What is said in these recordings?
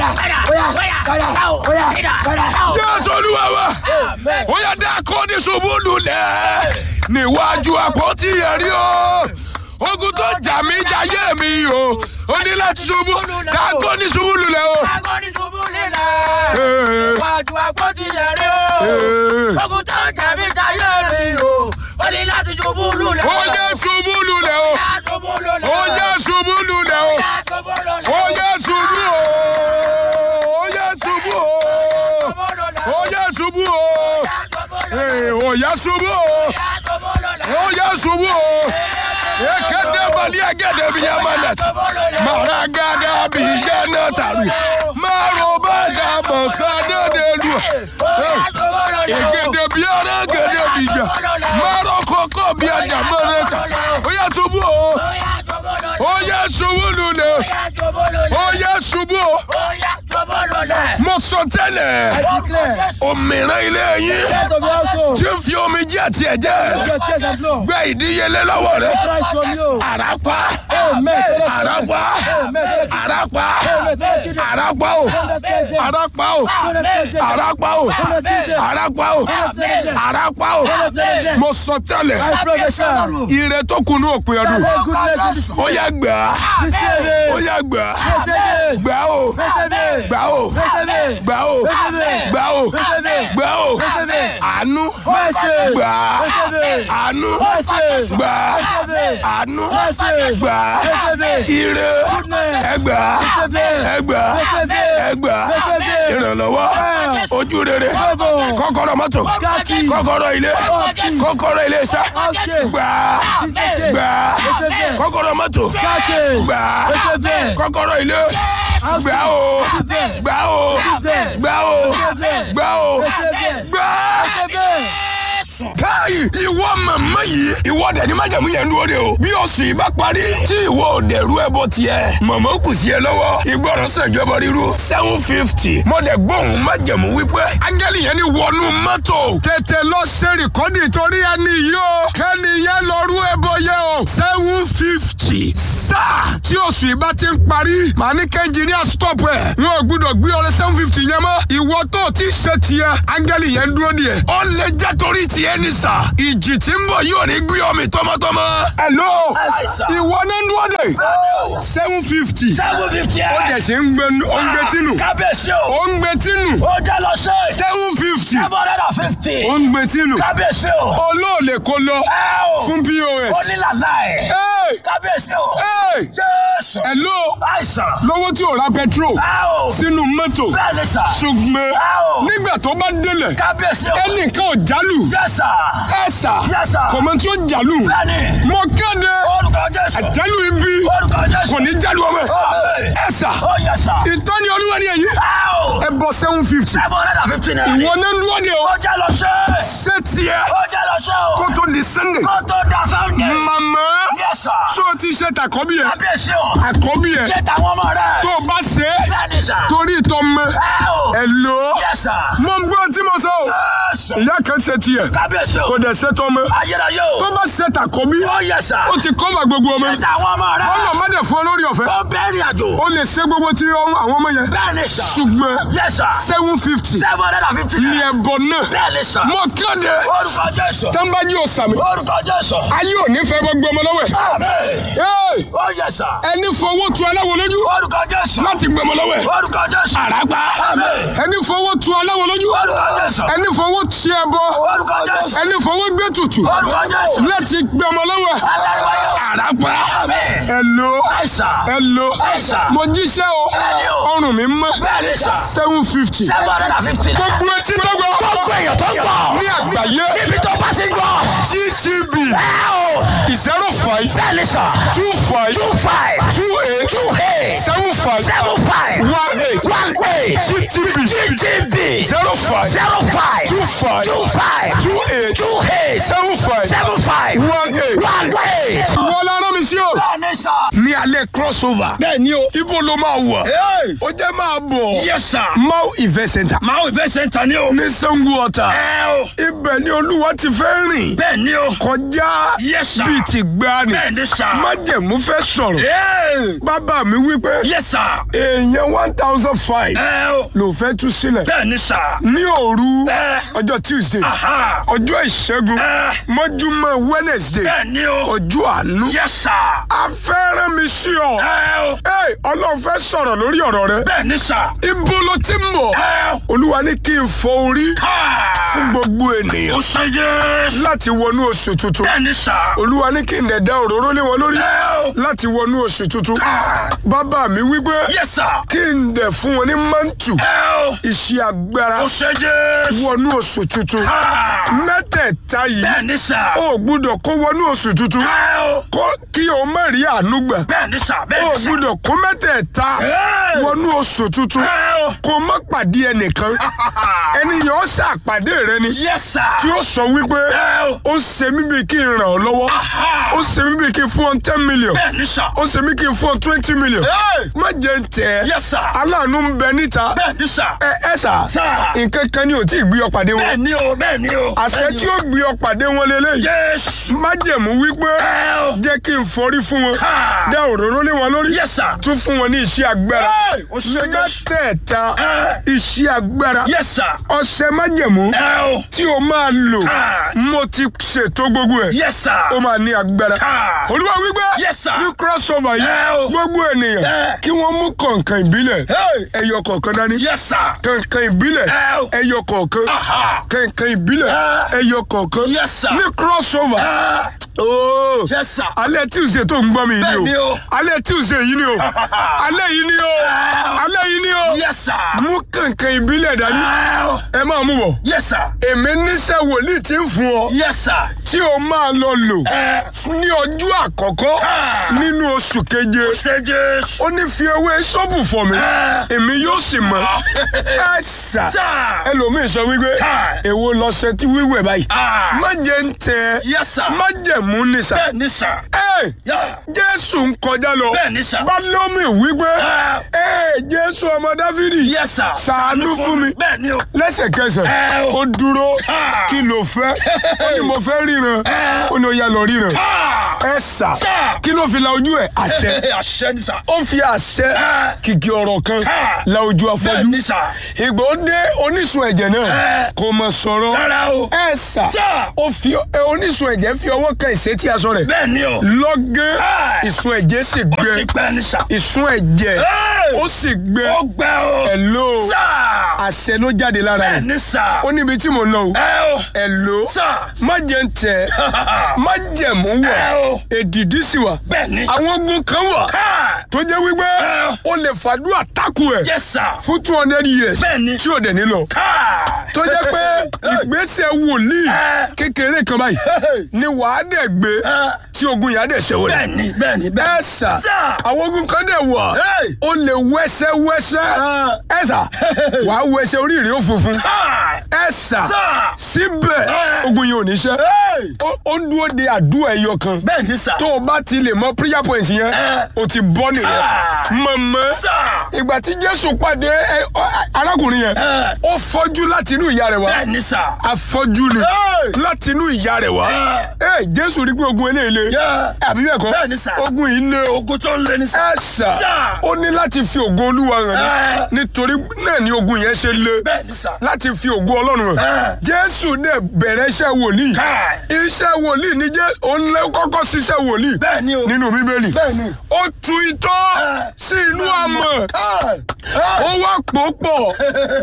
jésù olúwa wa ó yá dákọ́ ní ṣubú lulẹ̀ níwájú àpótí ẹ̀rí o ogun tó jà mí jayé mi o ó ní láti ṣubú dákọ́ ní ṣubú lulẹ̀ o. Wájú àpótí ẹ̀rí o. Ogun tó jàmí jayé mi o. Ó ní láti ṣubú lulẹ̀. ó yẹ ṣubú lulẹ̀ o Yá ṣubú lulẹ̀. ó yẹ ṣubú lulẹ̀ o Yá ṣubú lulẹ̀. ó yẹ ṣubú o ó yẹ ṣubú o Ṣubú lulẹ̀. ó yẹ ṣubú o Yá ṣubú lulẹ̀. Ee, ó yẹ ṣubú o Yá ṣubú lulẹ̀. ó yẹ ṣubú o ekele bali agede bi yamanet mara gada bi jana taru maro bada mosade delu egede bi ara gede bi ja maro koko bi aja mọrẹta ó yẹ ṣubú o ó yẹ ṣubú lulẹ̀ ó yẹ ṣubú o mo sọ tẹ́lẹ̀ òmìnira ilé yín tí ń fi omi jẹ́ àti ẹ̀jẹ̀ gbẹ ìdíyelé lọ́wọ́ rẹ̀ àràpá àràpá àràpá àràpá o àràpá o àràpá o àràpá o àràpá o mo sọ tẹ́lẹ̀ ire tó kunu òpin ọdún ó yá gbà á ó yá gbà á gbà ó gbà ó gbà ó gbà ó gbà ó àánú gbà á àánú gbà á àánú gbà á ire ẹgbà ẹgbà ẹgbà ìrànlọ́wọ́ ojú rere kọ́kọ́rọ́ mọ́tò kọ́kọ́rọ́ ilé kọ́kọ́rọ́ ilé iṣẹ́ gbà gbà kọ́kọ́rọ́ mọ́tò gbà kọ́kọ́rọ́ ilé gbà o gbà o gbà o gbà o gbà káyì ìwọ màmá yìí ìwọ dẹni májàmú yẹn dúró de o bí oṣù yìí bá parí tí ìwọ ò dẹrú ẹbọ tiẹ̀ màmá kù sí ẹ lọ́wọ́ ìgbọràn sànjọba ríru seven fifty mo dẹ gbóhùn májàmú wípé áńgẹ́lì yẹn ni wọnú mọ́tò tètè lọ ṣe rìkọ́dì torí ẹni yìí o kẹ́ni yẹn lọ rú ẹbọ yẹn o seven fifty sáà tí oṣù yìí bá ti ń parí màá ní kẹ́ńjìníà stop ẹ̀ wọn ò gbúdọ̀ gbé ọrẹ seven fifty yẹn mọ́ ìwọ tó ti ṣe tiẹ̀ áńgẹ́lì yẹn dúró díẹ̀ ó lè jẹ́ torí tiẹ̀ ní sà ìjì tí ń bọ̀ yóò ní gbé ọmọ tọmọtọmọ. hello ìwọ ní ń dúró dé seven fifty ó dẹ̀ ṣe ń gbé ó ń gbé tínú Kábíyèsí o. ó ń gbé tínú Ó jẹ́ lọ sí. seven fifty Seven hundred and fifty. ó ń gbé tínú Kábíyèsí o. olóòlè kó lọ Ẹ o. fún pos. Ó ní làlá ẹ̀. Hey! Kábíyèsí o. Hey! Jésù. hello Àìsàn. lówó tí ò ra petrol Ẹ o. sínú mọ́tò Bẹ́ẹ̀ ni sà. ṣùgbọ́n Ẹ o. nígbà tó bá délẹ̀ Kábíyèsí o. ẹnìkan ò jálù Yes sir. ẹ̀sà Yes sir. kò mọ tí ó jálù Bẹ́ẹ̀ni. mo kéde Orúkọ Jésù. àjálù ibi Orúkọ Jésù. kò ní jálù ọmọ ẹ̀ Amen. ẹ̀sà Ó yẹ sà. ìtọ́ni olúwa ni èyí Ẹ o. ẹ bọ seven fifty Seven hundred and fifty naira ni. ìwọ ní dúró de o Ó jẹ́ lọ sí. ṣé tiẹ̀ Ó jẹ́ lọ sí o. kó tó di sunday Kó tó da Sunday. màmá Yes sir. ṣó o ti ṣe tàkọ́bí ẹ̀ Kábíyèsí o. àkọ́bí ẹ̀ Ṣé tàwọn ọmọ rẹ̀? tó o bá ṣe é Bẹ́ẹ̀ni sà. torí ìtọ́ mọ́ Ẹ o. ẹ̀ lò ó Yes sir. mo gbọ́ tí mo sọ o Jésù. ìyá kan ṣe tiẹ̀ Kábíyèsí o. kò dẹ̀ ṣe tọ́ mọ́ Ayérayé o. tó bá ṣe tàkọ́bí Ó yẹ sà. ó ti kọ́mà gbogbo ọmọ Ṣé tàwọn ọmọ rẹ̀? ọmọ má dẹ̀ fún ọ lórí ọ̀fẹ́ Ó bẹ́ẹ̀rì àjò. ó lè ṣe gbogbo tí ọmọ- àwọn ọmọ yẹn Bẹ́ẹ̀ni sà. ṣùgbọ́n Yes sir. seven fifty Seven hundred and fifty ní naira. ẹ̀bọ náà Bẹ́ẹ̀ni sà. mo kéde Orúkọ Jésù. tẹ́ńbájú òsàmì Orúkọ Jésù. ayé ò ní fẹ́ gbogbo ọmọ lọ́wọ́ ẹ̀ Amen. Hey! Ó yẹ sà. ẹni fowó tu aláwo lójú Orúkọ Jésù. láti gbọmọ lọ́wọ́ ẹ̀ Orúkọ Jésù. àràgbá Amen. ẹni fowó tu aláwo lójú Orúkọ Jésù. ẹni fowó ti ẹbọ Orúkọ Jésù. ẹni fowó gbé tutù Orúkọ Jésù. láti gbọmọ lọ́wọ́ ẹ̀ Alárìwáyé. àràgbá Amen. ẹlò Àìsàn. ẹlò Àìsàn. mo jíṣẹ́ o Bẹ́ẹ̀ni o. ọrùn mi mọ́ Bẹ́ẹ̀ni sà. seven fifty Seven hundred and fifty naira. gbogbo etí tó gbọ́ Gbogbo èèyàn tó ń gbọ́. ní àgbáyé Níbi tó bá ti ń gbọ́. gtv Ẹ o. zero five Bẹ́ẹ̀ni sà. two five Two five. two eight Two eight. seven five Seven five. one eight One eight. gtv GTB. zero five Zero five. two five Two five. two eight Two eight. seven five Seven five. one eight. One eight. wọ́n lára mi sí o. Bẹ́ẹ̀ni sà. ní alẹ́ crossover. Bẹ́ẹ̀ni o. ibo ló máa wà. ó jẹ́ máa bọ̀. Yes sir. mau event center. Máa ìfẹ́ sẹ́ńtà ni o. ní sango ọ̀tà. Ẹ o. ibẹ̀ ni olúwa ti fẹ́ rìn. Bẹ́ẹ̀ni o. kọjá já Yes, sir. bíi ti gbani bẹ́ẹ̀ ni sà. májẹ̀mú fẹ́ sọ̀rọ̀ Ee. bàbá mi wípé yes sà. èèyàn one thousand five ẹ o. ló fẹ́ tú sílẹ̀ bẹ́ẹ̀ ni sà. ní òru ẹ. ọjọ́ tuesday aha. ọjọ́ ìṣẹ́gun ẹ. mọ́júmọ́ wednesday bẹ́ẹ̀ ni o. ọjọ́ àánú yes sà. afẹ́rẹ́ mi sí ọ ẹ o. Ẹ, ọlọ́run fẹ́ sọ̀rọ̀ lórí ọ̀rọ̀ rẹ bẹ́ẹ̀ ni sà. ibo ló ti ń bọ̀ ẹ o. olúwa ní kí n fọ orí fún káà. gbogbo ènìyàn o ṣe jésù. láti wọnú oṣù tuntun bẹ́ẹ̀ ni sà. olúwa ní kí n dẹ̀ dá òróró lé wọn lórí ẹ o. láti wọnú oṣù tuntun káà. bàbá mi wípé yes sà. kí n dẹ̀ fún wọn ní mántù ẹ o. iṣẹ́ agbára o ṣe jésù. wọnú oṣù tuntun káà. mẹ́tẹ̀ẹ̀ta yìí bẹ́ẹ̀ ni sà. o gbúdọ̀ kó wọnú oṣù tuntun ẹ o. kó kí o má rí àánú gbà bẹ́ẹ̀ ni sà. bẹ́ẹ̀ o ni sà. gbúdọ̀ kó mẹ́tẹ̀ẹ̀ta Ẹ. wọnú oṣù tuntun ẹ o. kó má pàdé ẹnìkan ẹni yẹn ó ṣàpàdé rẹ ni yes sà. tí ó sọ wípé ẹ o. ó ṣe mí bíi kí n ràn ọ́ lọ́wọ́ aha. ó ṣe mí bíi kí n fún ọ ten million bẹ́ẹ̀ ni sà. ó ṣe mí kí n fún ọ twenty million Ẹ. má jẹ́ ń tẹ̀ ẹ́ yes sà. aláàánú ń bẹ níta bẹ́ẹ̀ ni sà. ẹ ẹ sà Sà. nǹkan kan ni ò tí ì gbé ọ pàdé bẹ́ẹ̀ wọn ni o bẹ́ẹ̀ ni o. àṣẹ tí ó gbé ọ pàdé wọn lélẹ́yìí Jésù. májẹ̀mú wípé ẹ o. jẹ́ kí n forí fún wọn Ha. dá òróró lé wọn lórí yes sir. tún fún wọn ní iṣẹ́ agbára Ẹ, o ṣe Jésù. mẹ́tẹ̀ẹ̀ta Ẹ. iṣẹ́ agbára yes sir. ọṣẹ májẹ̀mú ẹ o. tí o máa lò Ha. mo ti ṣètò gbogbo ẹ̀ yes sir. ó máa ní agbára Ha. olúwa wípé Yes, sir. ní crossover yìí Ẹ o. gbogbo ènìyàn Ẹ. kí wọ́n mú kọ̀ǹkan ìbílẹ̀ Hey. ẹyọ kọ̀ọ̀kan dání yes sir. kọ̀ǹkan ìbílẹ̀ Ẹ o. ẹyọ kọ̀ọ̀kan aha. kọ̀ǹkan ìbílẹ̀ Ẹ. ẹyọ kọ̀ọ̀kan Yes, sir. ní crossover Ah, ooo yes sir. alẹ́ tuesday tó ń gbọ́ mi Bẹ́ẹ̀ yìí ni o o. alẹ́ tuesday yìí ni o alẹ́ yìí ni o Ẹ. alẹ́ yìí ni o yes sir. mú kọ̀ǹkan ìbílẹ̀ dání ẹ o. ẹ máa mú bọ̀ yes sir. èmi níṣẹ́ wòlíì tí ń fún ọ yes sir. tí o máa lọ lò ẹ ní ọjọ́ àkọ́kọ́ Ah. nínú oṣù keje ṣe Jésù. ó ní fi ewé sọ́ọ̀bù fọ̀ mí Ah. èmi yóò sì mọ̀ ẹ ṣá sir. ẹlòmíì sọ wípé Ah. èwo lọ́sẹ̀ tí wíwẹ̀ báyìí Ah. má jẹ́ ń tẹ yes sir. má jẹ́ mú ní sà bẹ́ẹ̀ ni sir. ẹ Yeah. jésù ń kọjá lọ bẹ́ẹ̀ ni sir. bálómi wípé Ah. ẹ jésù ọmọ dáfídì yes sir. ṣàánú fún mi bẹ́ẹ̀ ni o. lẹ́sẹ̀kẹsẹ̀ Ẹ o. ó dúró Ah. kí ló fẹ́ ó ní mo fẹ́ ríran Ẹ. ó ní ó yá lọ ríran Ah. ẹ sà Sir. kí ló fi la ojú ẹ àṣẹ àṣẹ ni sir. ó fi àṣẹ Ah. kìkì ọ̀rọ̀ kan Ah. la ojú bẹ́ẹ̀ afọ́jú ni sir. ìgbà ó dé oníṣun ẹ̀jẹ̀ náà Eh. kò mọ̀ sọ̀rọ̀ rárá o. ẹ sà Sir. ó fi ẹ, oníṣun ẹ̀jẹ̀ fi ọwọ́ kan ìṣẹ́tí aṣọ rẹ̀ bẹ́ẹ̀ ni o. lọ́gán Ah. ìsun ẹ̀jẹ̀ sì ó gbẹ sì gbẹ́ ni sir. ìsun ẹ̀jẹ̀ Hey. ó sì gbẹ ó gbẹ́ o. ẹ̀lò sir. àṣẹ ló jáde lára bẹ́ẹ̀ rẹ̀ ni sir. ó níbi tí mo lọ o ẹ o. ẹ̀lò sir. má jẹ́ ń tẹ̀ má jẹ̀mú wọ̀ ẹ o. èdìdí sì wà bẹ́ẹ̀ ni. àwọn ogun kan wà ká. tó jẹ́ wípé Eh. ó lè fàdúrà tákù ẹ̀ yes sir. fún two hundred years bẹ́ẹ̀ ni. tí ò dẹ̀ nílò ká. tó jẹ́ pé ìgbésẹ̀ wòlíì Eh. kékeré kan báyìí ni wàá dẹ̀ gbé Eh. tí ogun yà á dẹ̀ ṣẹ̀wọ̀ bẹ́ẹ̀ rẹ̀ ni bẹ́ẹ̀ ni bẹ́ẹ̀ ẹ sà Sir. àwọn ogun kan dẹ̀ wà Hey. ó lè wẹ́sẹ́ wẹ́sẹ́ ẹ sà wàá wẹ́sẹ́ orí rẹ̀ ó funfun ká. ẹ sà Sir. síbẹ̀ Eh. ogun yìí ò ní ṣẹ́ ó ó ń dúró de àdúrà ẹyọ kan bẹ́ẹ̀ ni sir. tó o bá ti lè mọ prayer point yẹn Eh. o ti bọ́ nìyẹn Ah. mọ̀mọ́ sir. ìgbà tí jésù pàdé ẹ, ọ, arákùnrin yẹn Eh. ó fọ́jú láti inú ìyá rẹ̀ wá bẹ́ẹ̀ ni sir. afọ́jú ni Hey. láti inú ìyá rẹ̀ wá ẹ jésù rí pé ogun eléyìí le Yeah. àbí bẹ́ẹ̀ kọ́ Bẹ́ẹ̀ ni sir. ogun yìí le o ogun tó ń lé ní sir. ẹ ṣá Sir. ó ní láti fi ògo olúwa hàn Eh. ní nítorí náà ni ogun yẹn ṣe le bẹ́ẹ̀ ni sir. láti fi ògo ọlọ́run hàn Eh. jésù dẹ̀ bẹ̀rẹ̀ iṣẹ́ wòlíì ká. iṣẹ́ wòlíì ní jẹ́ òun lè kọ́kọ́ ṣiṣẹ́ wòlíì bẹ́ẹ̀ ni o. nínú bíbélì bẹ́ẹ̀ ni. ó tu itọ́ Eh. sí inú àmọ̀ ká. ó wá pò pọ̀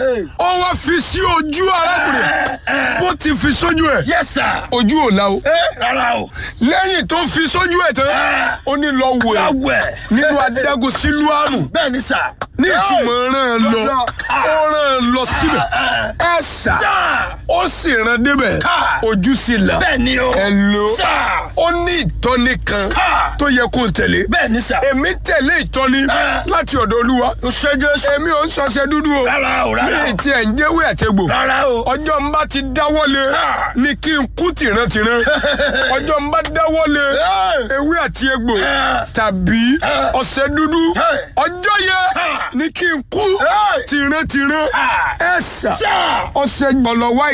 ó wá fi sí ojú arákùnrin bó ti fi sójú ẹ̀ yes sir. ojú ò la o rárá o. lẹ́yìn tó fi sójú ẹ̀ tán Eh. ó ní lọ wẹ̀ láwẹ̀. nínú adágún sílùámù bẹ́ẹ̀ ni sir. ní ìtumọ̀ ràn án lọ Lọ. ó ràn án lọ síbẹ̀ ẹ sà sir. ó sì ràn débẹ̀ Ká. ojú sì là bẹ́ẹ̀ ni o. ẹ lò sir. ó ní ìtọ́ni kan Ká. tó yẹ kó tẹ̀lé bẹ́ẹ̀ ni sir. èmi tẹ̀lé ìtọ́ni Eh. láti ọ̀dọ̀ olúwa o ṣe Jésù. èmi ò ń sọṣẹ dúdú o rárá o rárá mi o. ti ẹ̀ ń jẹ́wé àtẹ̀gbò rárá o. ọjọ́ ń bá ti dáwọ́lé Ah. ni kí n kú tìrántìrán ọjọ́ ń bá dáwọ́lé ewé àti egbò Eh. tàbí Eh. ọṣẹ dúdú Eh. ọjọ́ yẹn Ah. ni kí n kú Eh. tìrántìrán Ah. ẹ sà sir. ọṣẹ gbọlọ white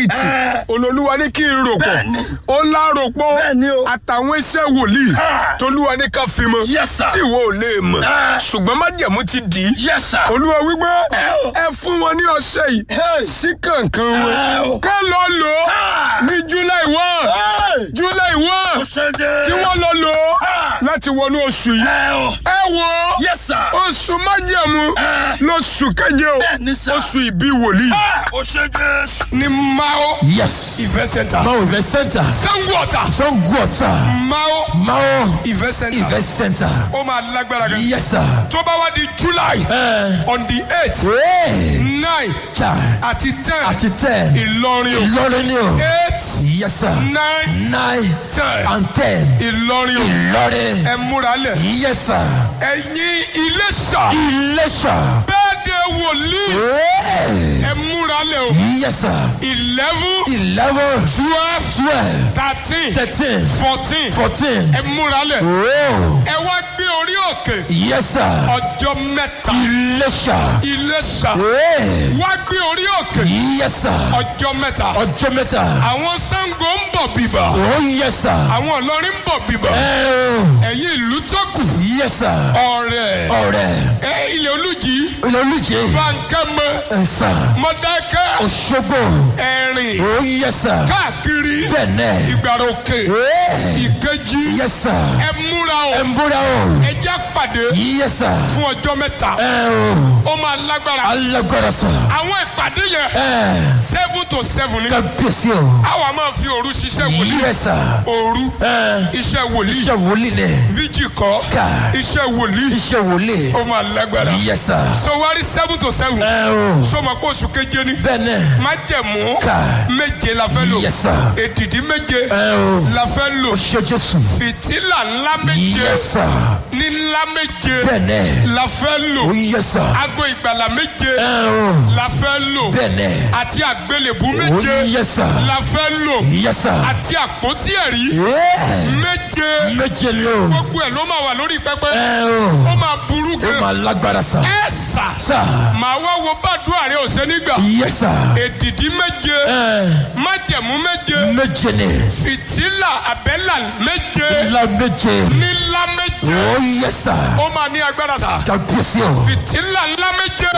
white Eh. olólùwà ní kí n rò pọ̀ Bẹ́ẹ̀ni. ó ńlá rò pọ̀ Bẹ́ẹ̀ni o. àtàwọn iṣẹ́ wòlíì Ah. tolúwa ní ká fi mọ́ Yes, sir. tí ìwọ ò lè mọ̀ Ah. ṣùgbọ́n májẹ̀mú ti dì í Yes, sir. olúwa wípé Eh, o. ẹ fún wọn ní ọṣẹ yìí Hey. sí kankan Eh, o. wọn ká lọ lò ó Ah. ní july one Hey. july one Ṣé dé? kí wọ́n lọ lò ó Ah. láti wọnú oṣù yìí Ẹ o. ẹ wò ó Yes, sir. oṣù májẹ̀mú Ah. lóṣù keje o Bẹ́ẹ̀ni, sir. oṣù ìbí wòlíì Ah, Ó ṣe Jésù. ní mao Yes. event center Mao Event Center. sango ọ̀tà Songwater. mao Mao event center Event Center. ó máa lágbára gan Yes, sir. tó bá wá di july Eh. on the eight Hey. nine Ja. àti ten Àti ten. ìlọrin o Ìlọrin ni o. eight Yes, sir. nine Nine ten and ten. ìlọrin o Ìlọrin. ẹ múra lẹ̀ Yes, sir. ẹ̀yin iléṣà Iléṣà. bẹ́ẹ̀ de wòlíì Hey. ẹ múra lẹ̀ o Yes, sir. eleven Eleven. twelve Twelve. thirteen Thirteen. fourteen Fourteen. ẹ múra lẹ̀ Oh. ẹ wá gbé orí òkè Yes, sir. ọjọ́ mẹ́ta Iléṣà. iléṣà Hey. wá gbé orí òkè Yes, sir. ọjọ́ mẹ́ta Ọjọ́ mẹ́ta. àwọn Ṣàngó ń bọ̀ bíbà Oh, yes, sir. àwọn Ìlọrin ń bọ̀ bíbà Oh. ẹ̀yin ìlú tó kù Yes, sir. ọ̀rẹ́ Ọ̀rẹ́. ẹ ilẹ̀ olùjì Olólùjẹ́. bankẹ́mọ Ẹ̀sà. mọ̀dákẹ́ Òṣogbo. ẹ̀rìn Oh, yes, sir. káàkiri Bẹ̀nẹ̀. ìgbàrà òkè Hey. ìkejì Yes, sir. ẹ múra o Ẹ ń búra o. ẹ jẹ́ pàdé Yes, sir. fún ọjọ́ mẹ́ta Ẹ o. ó máa lágbára Alágbára sà. àwọn ìpàdé yẹn Ẹ. seven to seven ni Kábíyèsí o. àwa máa fi òru ṣiṣẹ́ wòlíì Yes, sir. òru Ẹ. iṣẹ́ wòlíì Iṣẹ́ wòlíì ni. fíjì kọ́ Ká. iṣẹ́ wòlíì Iṣẹ́ wòlíì. ó máa lágbára Yes, sir. so wá rí seven to seven Ẹ o. so ma kó oṣù keje ni Bẹ̀nẹ̀. májẹ̀mú Ká. méje la fẹ́ lò Yes, sir. èdìdí méje Ẹ o. la fẹ́ lò Ṣé Jésù. fìtílà ńlá méje Yes, sir. ní ńlá méje Bẹ̀nẹ̀. la fẹ́ lò Oh, yes, sir. aago ìgbàlà méje Ẹ o. la fẹ́ lò Bẹ̀nẹ̀. àti àgbélébù Oh, méje yes, sir. la fẹ́ lò Yes, sir. àti àpótí ẹ̀rí Yeah. méje Méje ni o. gbogbo ẹ̀ ló máa wà lórí pẹpẹ Ẹ o. ó máa burú Ó gan máa lágbára sà. ẹ sà Sà. màá wá wo bàdúrà rẹ ọ̀sẹ̀ nígbà Yes, sir. èdìdí méje Ẹ. májẹ̀mú méje Méje ni. fìtílà àbẹ́là méje Ìlà méje. nílá méje Oh, yes, sir. ó máa ní agbára sà Kábíyèsí o. fìtílà ńlá méje